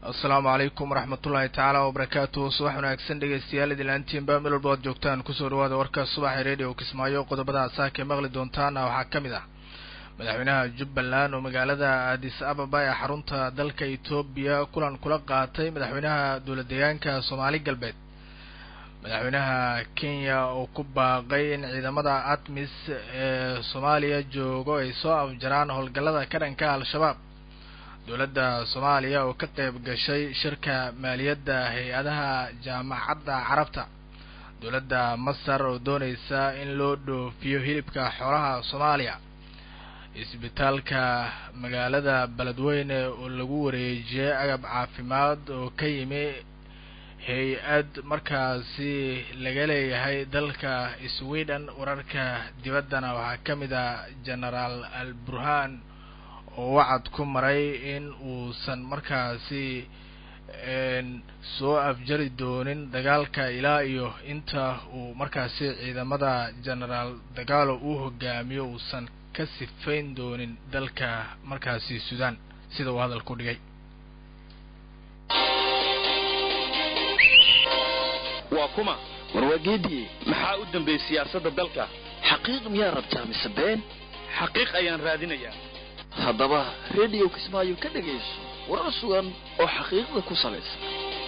asalaamu calaykum waraxmatullaahi tacaala wabarakaatu subax wanaagsan dhegeystayaal idilaantiinba meel walba ad joogtaan kusoo dhawaada warka subaxa radio kismaayo qodobada asaaka ee maqli doontaana waxaa ka mid ah madaxweynaha jubbaland oo magaalada addis ababa ee xarunta dalka etoobiya kulan kula qaatay madaxweynaha dowla deegaanka soomaali galbeed madaxweynaha kenya oo ku baaqay in ciidamada atmis ee soomaaliya joogo ay soo afjaraan howlgallada ka dhanka al-shabaab dowladda soomaaliya oo ka qayb gashay shirka maaliyadda hay-adaha jaamacadda carabta dowladda masar oo dooneysa in loo dhoofiyo hilibka xoolaha soomaaliya isbitaalka magaalada beledweyne oo lagu wareejiyay agab caafimaad oo ka yimi hay-ad markaasi laga leeyahay dalka sweden wararka dibaddana waxaa ka mid ah genaraal al burhan oo wacad ku maray in uusan markaasi soo afjari doonin dagaalka ilaa iyo inta uu markaasi ciidamada genaraal dagaalo uu hogaamiyo uusan ka sifayn doonin dalka markaasi sudan sida uu hadalku dhigay waa kuma warwaageedii maxaa u dambeeyey siyaasadda dalka xaqiiq miyaa rabtaa mise been xaqiiq ayaan raadinayaa haddaba rediyo kismaayo ka dhegayso warar sugan oo xaqiiqda ku salaysan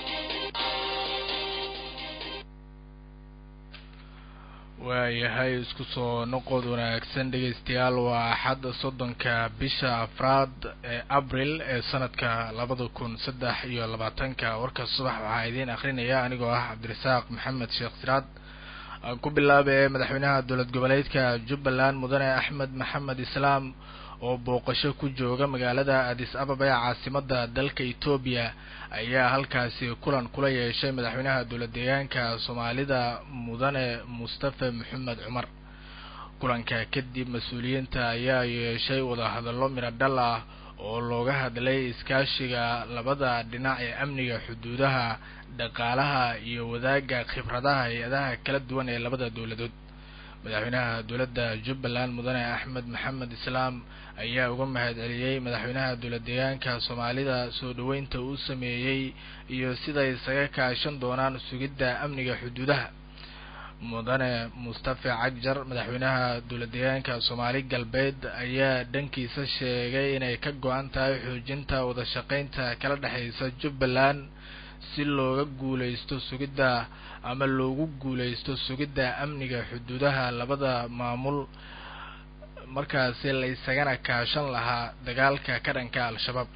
waayahay isku soo noqod wanaagsan dhegaystayaal waa axadda soddonka bisha afraad ee abril ee sanadka labada kun saddex iyo labaatanka warka subax waxaa idiin akrinaya anigoo ah cabdirasaaq maxamed sheekh siraad aan ku bilaabay madaxweynaha dowlad goboleedka jubbaland mudane axmed maxamed islaam oo booqasho ku jooga magaalada addis ababa ee caasimada dalka etoobiya ayaa halkaasi kulan kula yeeshay madaxweynaha dowlad deegaanka soomaalida mudane mustafa maxamed cumar kulanka kadib mas-uuliyiinta ayaa yeeshay wadahadallo midho dhal ah oo looga hadlay iskaashiga labada dhinac ee amniga xuduudaha dhaqaalaha iyo wadaagga khibradaha hay-adaha kala duwan ee labada dowladood madaxweynaha dowladda jubbaland mudane axmed maxamed islaam ayaa uga mahad celiyey madaxweynaha dowlad deegaanka soomaalida soo dhaweynta uu sameeyey iyo siday isaga kaashan doonaan sugidda amniga xuduudaha mudane mustafa cagjar madaxweynaha dowlad deegaanka soomaali galbeed ayaa dhankiisa sheegay inay ka go-an tahay xoojinta wada shaqeynta kala dhexeysa jubbaland si looga guuleysto sugidda ama loogu guuleysto sugidda amniga xuduudaha labada maamul markaasi la isagana kaashan lahaa dagaalka ka dhanka al-shabaab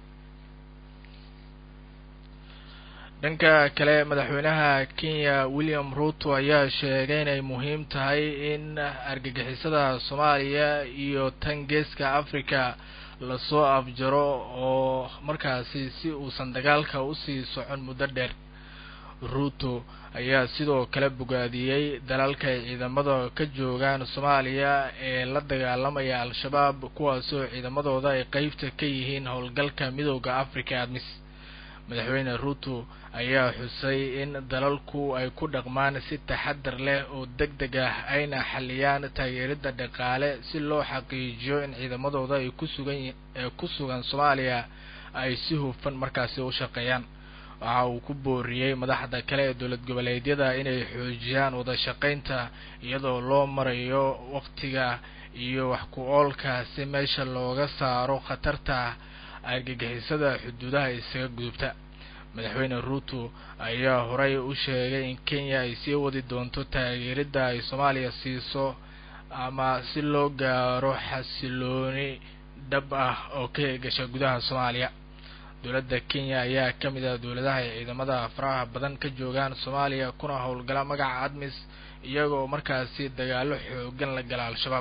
dhanka kale madaxweynaha kenya william ruto ayaa sheegay inay muhiim tahay in argagixisada soomaaliya iyo tan geeska africa lasoo afjaro oo markaasi si uusan dagaalka usii socon muddo dheer ruto ayaa sidoo kale bogaadiyey dalalka ay ciidamada ka joogaan soomaaliya ee la dagaalamaya al-shabaab kuwaasoo ciidamadooda ay qeybta ka yihiin howlgalka midooda africa admis madaxweyne ruto ayaa xusay in dalalku ay ku dhaqmaan si taxadar leh oo deg deg ah ayna xaliyaan taageerida dhaqaale si loo xaqiijiyo in ciidamadooda ay ku sugan ee ku sugan soomaaliya ay si hufan markaasi u shaqeeyaan waxa uu ku booriyey madaxda kale ee dowlad goboleedyada inay xoojiyaan wada shaqeynta iyadoo loo marayo waqtiga iyo wax ku oolka si meesha looga saaro khatarta argagixisada xuduudaha isaga gudubta madaxweyne ruto ayaa horey u sheegay in kenya ay sii wadi doonto taageeridda ay soomaaliya siiso ama si loo gaaro xasilooni dhab ah oo ka gasha gudaha soomaaliya dowladda kenya ayaa ka mid ah dowladaha ay ciidamada faraha badan ka joogaan soomaaliya kuna howlgala magaca admis iyagoo markaasi dagaalo xoogan la gala al-shabaab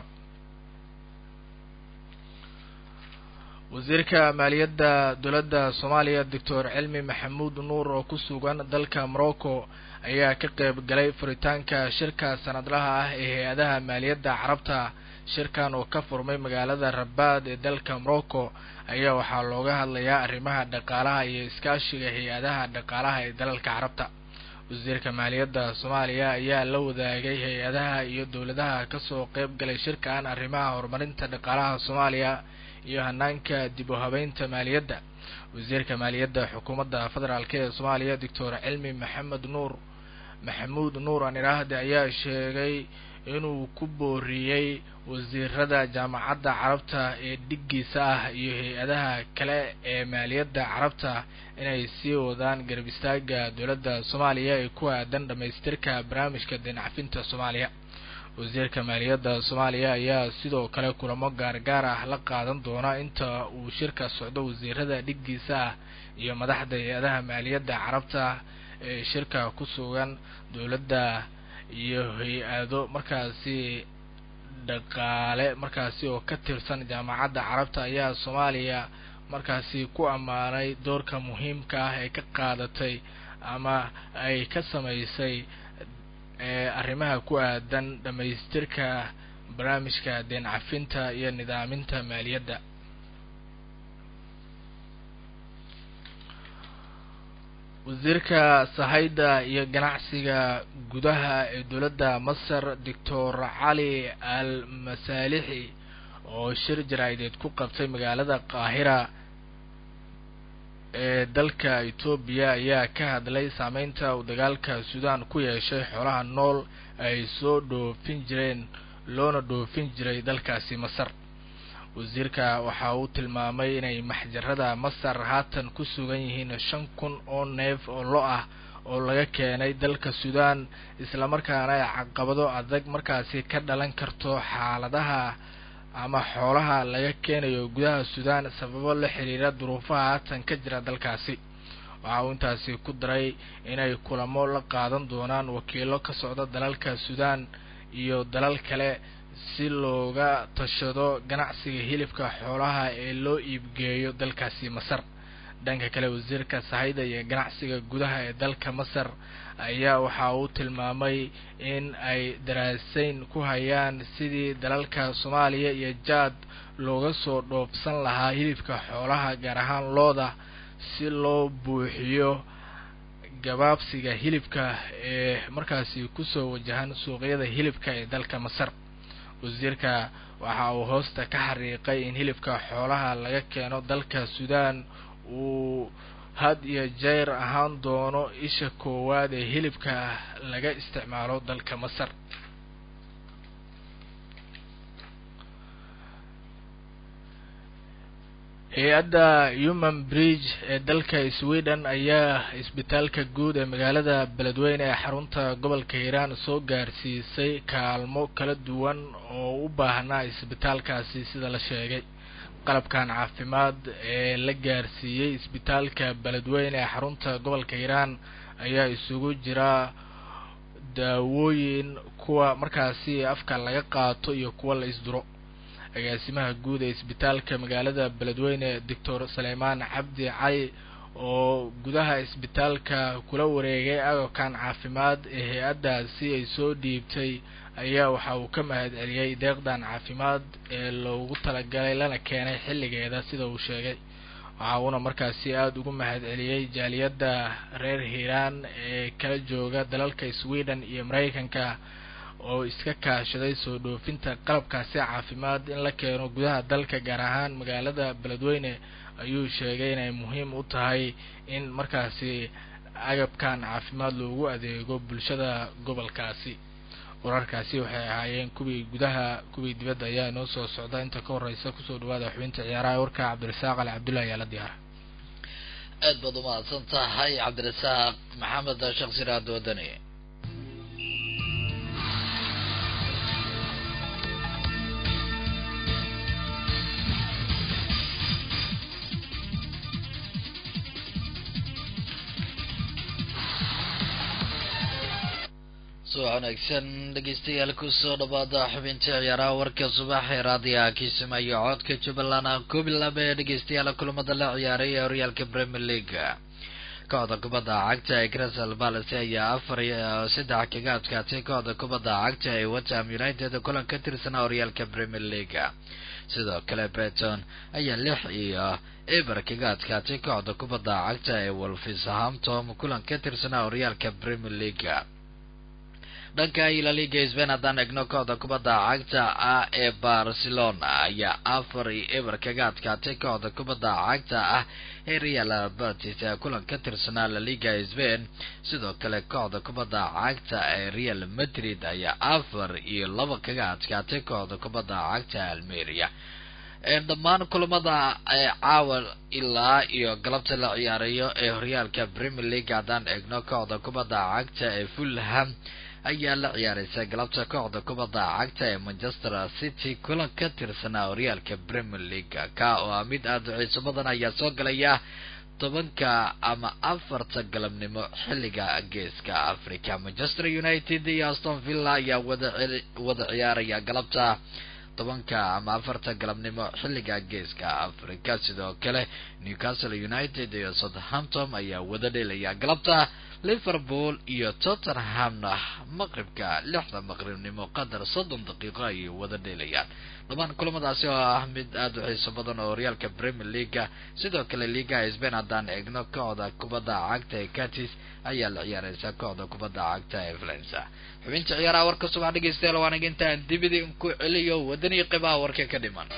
wasiirka maaliyadda dowladda soomaaliya doctor cilmi maxamuud nuur oo ku sugan dalka morocco ayaa ka qayb galay furitaanka shirka sanadlaha ah ee hay-adaha maaliyadda carabta shirkan oo ka furmay magaalada rabaad ee dalka morocco ayaa waxaa looga hadlayaa arrimaha dhaqaalaha iyo iskaashiga hay-adaha dhaqaalaha ee dalalka carabta wasiirka maaliyadda soomaaliya ayaa la wadaagay hay-adaha iyo dowladaha kasoo qayb galay shirkan arrimaha horumarinta dhaqaalaha soomaaliya iyo hanaanka dib u habeynta maaliyadda wasiirka maaliyadda xukuumadda federaalk ee soomaaliya doctor cilmi maxamed nuur maxamuud nuur aniraahde ayaa sheegay inuu ku booriyey wasiirada jaamacadda carabta ee dhiggiisa ah iyo hay-adaha kale ee maaliyadda carabta inay sii wadaan garab istaaga dowladda soomaaliya ee ku aadan dhamaystirka barnaamijka deencafinta soomaaliya wasiirka maaliyadda soomaaliya ayaa sidoo kale kulamo gaargaar ah la qaadan doona inta uu shirka socdo wasiirada dhiggiisa ah iyo madaxda hay-adaha maaliyadda carabta ee shirka ku sugan dowladda iyo hay-ado markaasi dhaqaale markaasi oo ka tirsan jaamacadda carabta ayaa soomaaliya markaasi ku ammaanay doorka muhiimka ah ee ka qaadatay ama ay ka samaysay arrimaha ku aadan dhamaystirka barnaamijka deen cafinta iyo nidaaminta maaliyadda wasiirka sahayda iyo ganacsiga gudaha ee dowladda masar doctor cali al masaalixi oo shir jaraa'ideed ku qabtay magaalada qaahira ee dalka etoobiya ayaa ka hadlay saameynta uu dagaalka suudaan ku yeeshay xoolaha nool ay soo dhoofin jireen loona dhoofin jiray dalkaasi masar wasiirka waxa uu tilmaamay inay maxjarada masar haatan ku sugan yihiin shan kun oo neef oo lo ah oo laga keenay dalka suudaan islamarkaana ay caqabado adag markaasi ka dhalan karto xaaladaha ama xoolaha laga keenayo gudaha suudaan sababo la xiriira duruufaha haatan ka jira dalkaasi waxa uu intaasi ku daray inay kulamo la qaadan doonaan wakiilo ka socda dalalka suudaan iyo dalal kale si looga tashado ganacsiga hilibka xoolaha ee loo iibgeeyo dalkaasi masar dhanka kale wasiirka sahayda iyo ganacsiga gudaha ee dalka masar ayaa waxa uu tilmaamay in ay daraasayn ku hayaan sidii dalalka soomaaliya iyo jaad looga soo dhoofsan lahaa hilibka xoolaha gaar ahaan looda si loo buuxiyo gabaabsiga hilibka ee markaasi kusoo wajahan suuqyada hilibka ee dalka masar wasiirka waxa uu hoosta ka xariiqay in hilibka xoolaha laga keeno dalka suudaan uu had iyo jeer ahaan doono isha koowaad ee hilibka laga isticmaalo dalka masar hay-adda human bridge ee dalka sweden ayaa isbitaalka guud ee magaalada beledweyne ee xarunta gobolka hiiraan soo gaarsiisay kaalmo kala duwan oo u baahnaa isbitaalkaasi sida la sheegay qalabkan caafimaad ee la gaarsiiyey isbitaalka beledweyne ee xarunta gobolka hiiraan ayaa isugu jira daawooyin kuwa markaasi afka laga qaato iyo kuwa la isduro agaasimaha guud ee isbitaalka magaalada beledweyne doctor saleymaan cabdi cali oo gudaha isbitaalka kula wareegay agabkan caafimaad ee hay-addaasi ay soo dhiibtay ayaa waxa uu ka mahad celiyey deeqdan caafimaad ee loogu talagalay lana keenay xilligeeda sida uu sheegay waxa uuna markaasi aada ugu mahad celiyey jaaliyadda reer hiiraan ee kala jooga dalalka sweden iyo mareykanka oo iska kaashaday soo dhoofinta qalabkaasi caafimaad in la keeno gudaha dalka gaar ahaan magaalada beledweyne ayuu sheegay inay muhiim u tahay in markaasi agabkan caafimaad loogu adeego bulshada gobolkaasi wararkaasi waxay ahaayeen kuwii gudaha kuwii dibadda ayaa inoo soo socda inta ka horeysa kusoo dhawaada xubinta ciyaaraha warka cabdirasaaq ali cabdullahi ayaa la diyaara aad baad umahadsan tahay cabdirasaaq maxamed sheekh siraad wadani subax wanaagsan dhegeystayaal kusoo dhawaada xubinta ciyaaraha warka subax ee raadiyaha kiisimayo codka jubbaland aan koob iyo laba ee dhegeystayaal kulamada la ciyaaray ee horyaalka premier league kooxda kubadda cagta ee crystal palace ayaa afar iyo saddex kaga adkaatay kooxda kubadda cagta ee wetham united kulan ka tirsanaa horyaalka premier league sidoo kale beton ayaa lix iyo eber kaga adkaatay kooxda kubadda cagta ee wolverhampton kulan ka tirsanaa horyaalka premier league dhanka ila liga sbain haddaan egno kooxda kubadda cagta ah ee barcelona ayaa afar iyo eber kaga adkaatay kooxda kubadda cagta ah ee real batis ee kulan ka tirsanaa la liga sbain sidoo kale kooxda kubadda cagta ee real madrid ayaa afar iyo laba kaga adkaatay kooxda kubadda cagta almeria dhammaan kulamada caawa ilaa iyo galabta la ciyaarayo ee horyaalka premier league haddaan eegno kooxda kubadda cagta ee fulham ayaa la ciyaaraysa galabta kooxda kubadda cagta ee manchester city kulan ka tirsanaa horyaalka premier league ka oo ah mid aada u xiiso badan ayaa soo galaya tobanka ama afarta galabnimo xilliga geeska africa manchester united iyo aston villa ayaa wada wada ciyaaraya galabta tobanka ama afarta galabnimo xilliga geeska africa sidoo kale newcastle united iyo southampton ayaa wada dhelaya galabta liverpool iyo tottenhamna maqribka lixda maqribnimo qadar soddon daqiiqo ayay wada dheelayaan dhammaan kulamadaasi oo ah mid aada u xiiso badan oo horyaalka premier leaga sidoo kale liga sbain haddaan eegno kooxda kubadda cagta ee catis ayaa la ciyaareysa kooxda kubadda cagta ee valensa xubinta ciyaaraha warka subax dhegeystayaal waan intaan dibidi ku celiyo wadanii qibaha warka ka dhiman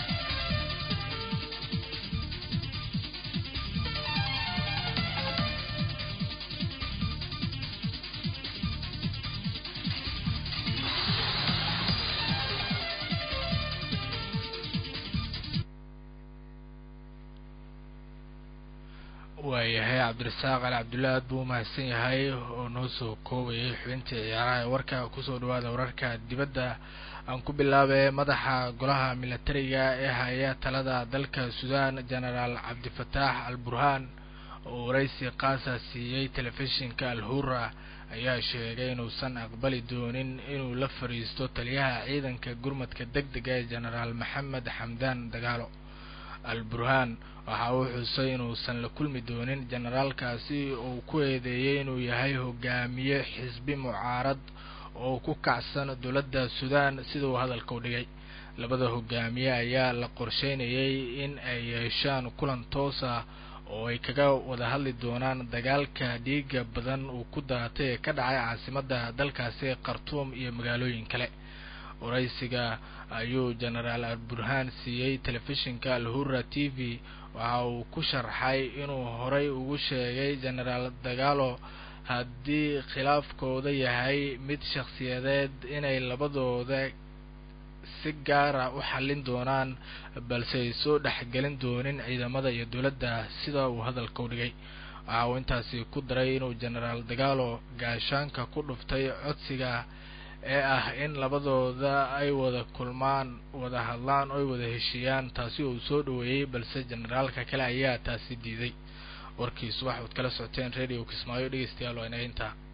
waayahay cabdirasaaq ali cabdullahi aad buu umahadsan yahay oo noo soo koobayay xubintii ciyaaraha ee warka kusoo dhawaada wararka dibadda aan ku bilaabay madaxa golaha milatariga ee haya talada dalka sudan genaraal cabdifataax al burhaan oo waraysi qaasa siiyey telefishinka al hura ayaa sheegay inuusan aqbali doonin inuu la fadhiisto taliyaha ciidanka gurmadka deg dega ee genaraal maxamed xamdaan dagaalo al burhaan waxa uu xusay inuusan la kulmi doonin generaalkaasi uu ku eedeeyey inuu yahay hogaamiye xisbi mucaarad oo ku kacsan dowladda sudan sida uu hadalka u dhigay labada hogaamiye ayaa la qorsheynayay in ay yeeshaan kulan toos ah oo ay kaga wada hadli doonaan dagaalka dhiiga badan uu ku daatay ee ka dhacay caasimadda dalkaasi khartuum iyo magaalooyin kale waraysiga ayuu genaraal al burhaan siiyey telefishinka al hura t v waxa uu ku sharxay inuu horay ugu sheegay genaraal dagaalo haddii khilaafkooda yahay mid shakhsiyadeed inay labadooda si gaara u xallin doonaan balse ay soo dhexgelin doonin ciidamada iyo dowladda sida uu hadalka u dhigay waxa uu intaasi ku daray inuu genaraal dagaalo gaashaanka ku dhuftay codsiga ee ah in labadooda ay wada kulmaan wada hadlaan oo ay wada heshiiyaan taasi uu soo dhaweeyey balse generaalka kale ayaa taasi diiday warkii subax ood kala socoteen radio kismaayo dhegeystayaal waa inaga intaa